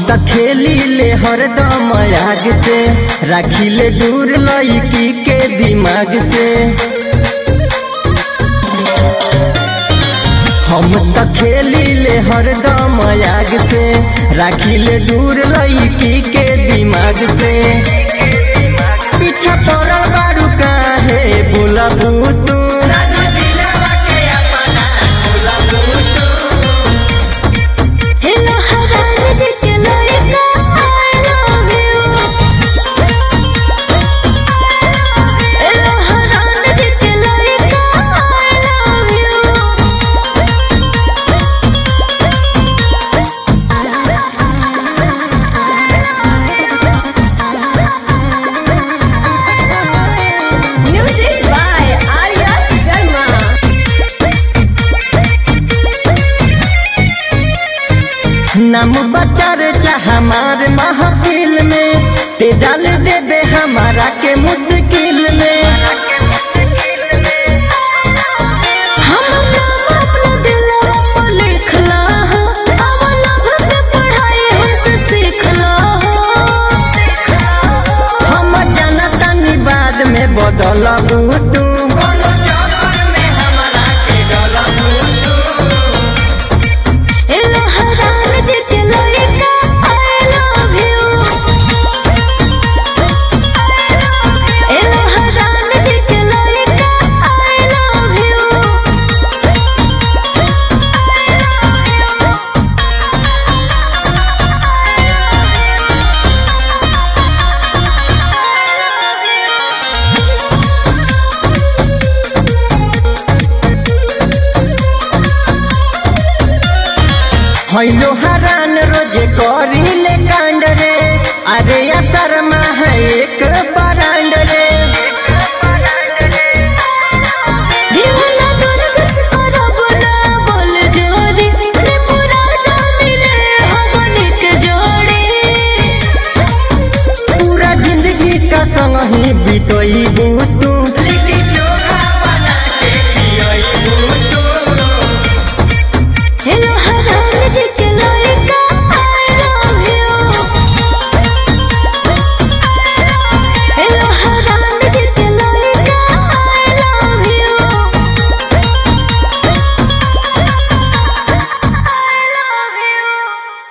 त खेली ले हरदम आग से राखी ले दूर लड़की के दिमाग से हम त खेली ले हरदम आग से राखी ले दूर लड़की के दिमाग से पीछा पड़ल बारू काहे बोलबू तू हेलो हरान जे चलोए का I love you हेलो हरान जे चलोए का I love you Music by Arya Sharma नाम बचार चाह हमार महफिल में ते डाल देबे हमारा के मुश्किल में हम नाम अपना दिलवा पर लिखला हो अब लव के पढ़ाई हमसे सीखला हो हम जनतनी बाद में बदलबू तू हेलो हरान जे चलोए का I love you हेलो हरान जे चलोए का I love you हैलो हरान रोजे करी ले कांड रे अरे या शर्मा है एक बड़ा